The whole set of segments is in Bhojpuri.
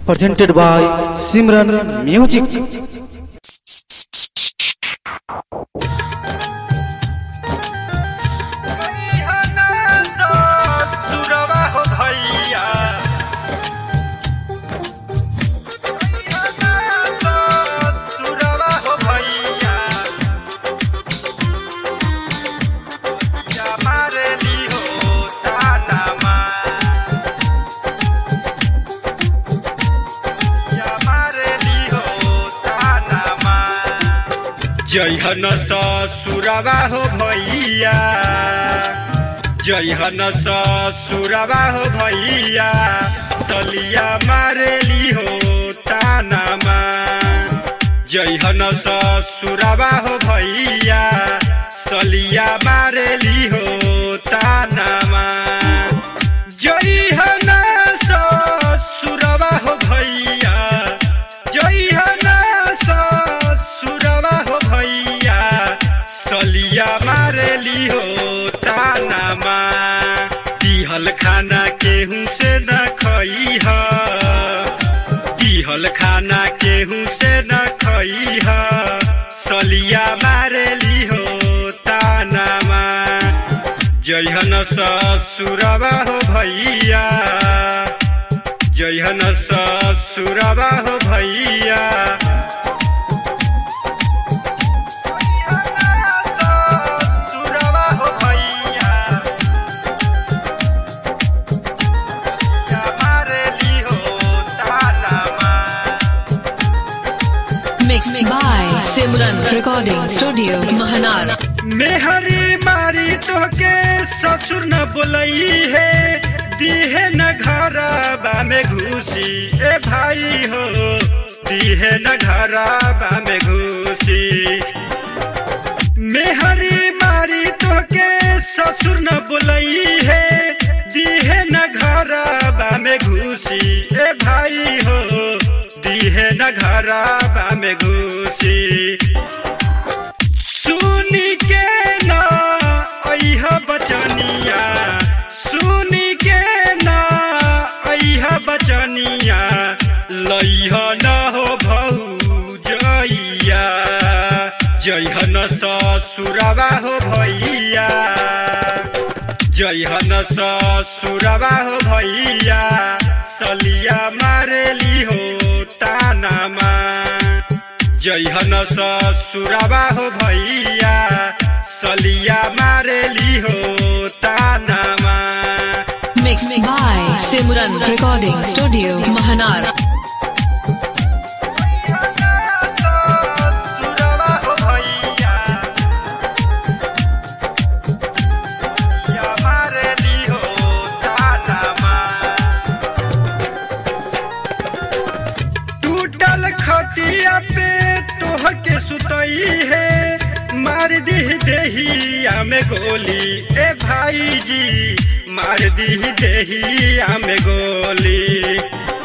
presented by Simran Music. जय हन ससुरवा हो भैया जय हन ससुरवा हो भैया तलिया मारेली हो तानामा जय हन ससुरवा हो भैया सलिया मारेली हो तानामा जय हन ससुरवा हो भैया जय हन ससुरवा हो भैया सलिया मारेली हो तानामा दिहल खाना केहू से न खई ह दिहल खाना केहू से न खई ह सलिया मारेली हो तानामा जयहन ससुरवा हो भैया जयहन ससुरवा हो भैया ससुरवा हो भैया या मारेली हो तानामा Mixed by Simran Recording Studio, Mahanar. मेहरी मारी तोके ससुर न बोलई है दीहे न घर में घुसी ए भाई हो दीहे न घर में घुसी मेहरी मारी तोके ससुर न बोलई है दीहे न घर में घुसी ए भाई हो दीहे न घर में घुसी सुनी के ना अइह बचनिया सुनी के ना अइह बचनिया लइह न हो भौजइया जइहन ससुरवा हो भैया जइहन ससुरवा हो भैया सलिया मारेली हो तानामा जइहन ससुरवा हो भैया सलिया मारेली हो तानामा Mixed by Simran Recording Studio, Mahanar. ससुरवा हो भैया या मारेली हो तानामा टूटल खटिया पे तोह के सुतई है मार दी देहिया में गोली ए भाई जी मार दी देहिया में गोली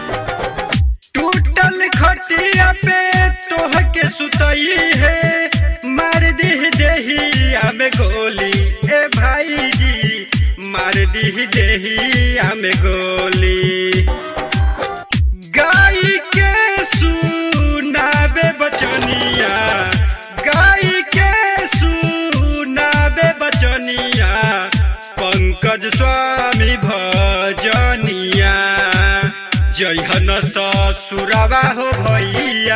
टूटल खटिया पे तोह के सुतई है मार दी देहिया में गोली ए भाई जी मार दी देहिया में गोली गाय के सुनाबे बचनिया गाय के सुनाबे बचनिया पंकज स्वामी भजनिया जयहन ससुरवा हो भैया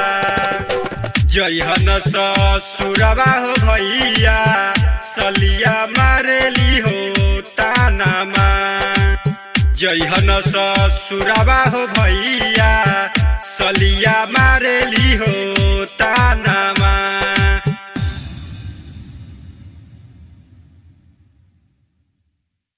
जयहन ससुरवा हो भैया सलिया मारेली हो तानामा जयहन ससुरवा हो भैया सलिया मारेली हो ता